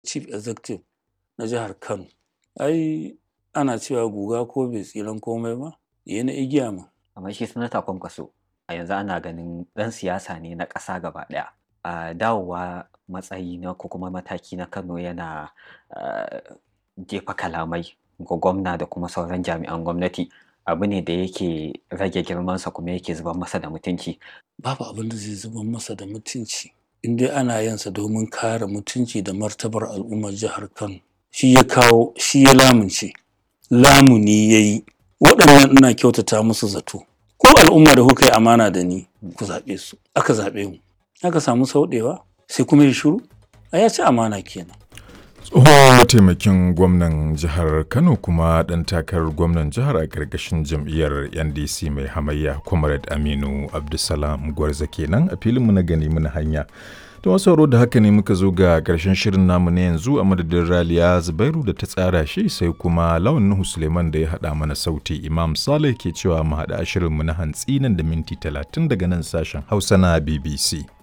chief executive na jihar kano ai ana cewa guga ko bai tsiran komai ba ya na igiya ma amma shi sanata kwankwaso a yanzu ana ganin ɗan siyasa ne na ƙasa gaba ɗaya a dawowa matsayi na ko kuma mataki na kano yana jefa kalamai ga gwamna da kuma sauran jami'an gwamnati abu ne da yake rage girmansa kuma yake zuban masa da mutunci babu abin da zai zuban masa da mutunci in dai ana yansa domin kare mutunci da martabar al'ummar jihar kano shi ya kawo shi ya lamunce lamuni ya yi waɗannan ina kyautata musu zato ko al'umma da kuka yi amana da ni ku zaɓe su aka zaɓe mu aka samu sauɗewa sai kuma ya shiru a ya ci amana kenan tsohon mataimakin gwamnan jihar kano kuma ɗan takarar gwamnan jihar a ƙarƙashin jam'iyyar ndc mai hamayya comrade aminu abdulsalam gwarza kenan a filinmu na gani muna hanya da wasu da haka ne muka zo ga ƙarshen shirin namu na yanzu a madadin raliya zubairu da ta tsara shi sai kuma lawan nuhu suleiman da ya haɗa mana sauti imam saleh ke cewa mu haɗa shirinmu na hantsi nan da minti talatin daga nan sashen hausa na bbc